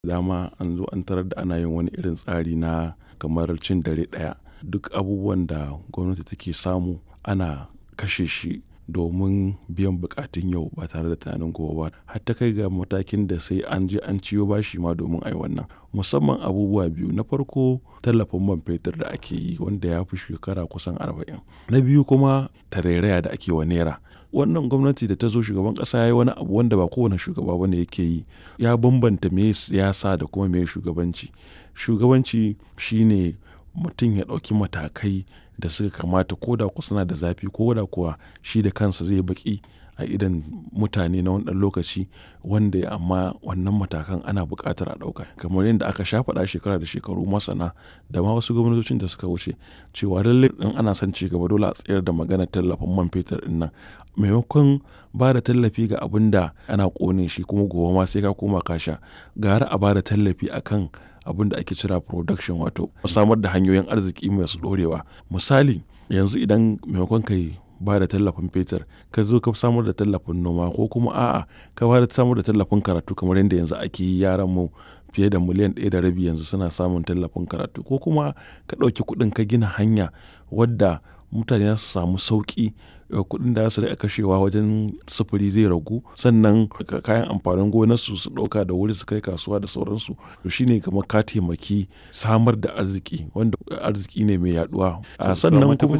dama an zo an tarar da ana yin wani irin tsari na kamar cin dare ɗaya duk abubuwan da gwamnati take samu ana kashe shi domin biyan bukatun yau ba tare da tunanin gobe ba har ta kai ga matakin da sai an je an ciyo bashi ma domin ai wannan musamman abubuwa biyu na farko tallafin man fetur da ake yi wanda ya fi shekara kusan arba'in na biyu kuma tarairaya da ake wa naira wannan gwamnati da ta zo shugaban kasa ya yi wani abu wanda ba kowane shugaba bane yake yi ya bambanta me siyasa da kuma me shugabanci shugabanci shine mutum ya ɗauki matakai da suka kamata ko da kuwa suna da zafi ko da kuwa shi da kansa zai baki a idan mutane na wani ɗan lokaci wanda amma wannan matakan ana buƙatar a ɗauka kamar yadda aka sha faɗa shekara da shekaru masana da ma wasu gwamnatocin da suka wuce cewa lallai in ana son ci gaba dole a tsayar da maganar tallafin man fetur ɗin nan maimakon ba da tallafi ga abin da ana ƙone shi kuma gobe ma sai ka koma ka sha gara a ba da tallafi akan abin da ake cira production wato samar da hanyoyin arziki masu ɗorewa misali yanzu idan maimakon kai ba da tallafin fetur ka zo ka samar da tallafin noma ko kuma a'a ka ba da samar da tallafin karatu kamar yadda yanzu ake yi yaran mu fiye da miliyan ɗaya da rabi yanzu suna samun tallafin karatu ko kuma ka ɗauki kuɗin ka gina hanya wadda mutane za su samu sauƙi kuɗin da su da kashewa wajen sufuri zai ragu sannan kayan amfanin gonarsu su ɗauka da wuri su kai kasuwa da sauransu to shine kamar ka taimaki samar da arziki wanda arziki ne mai yaduwa sannan kuma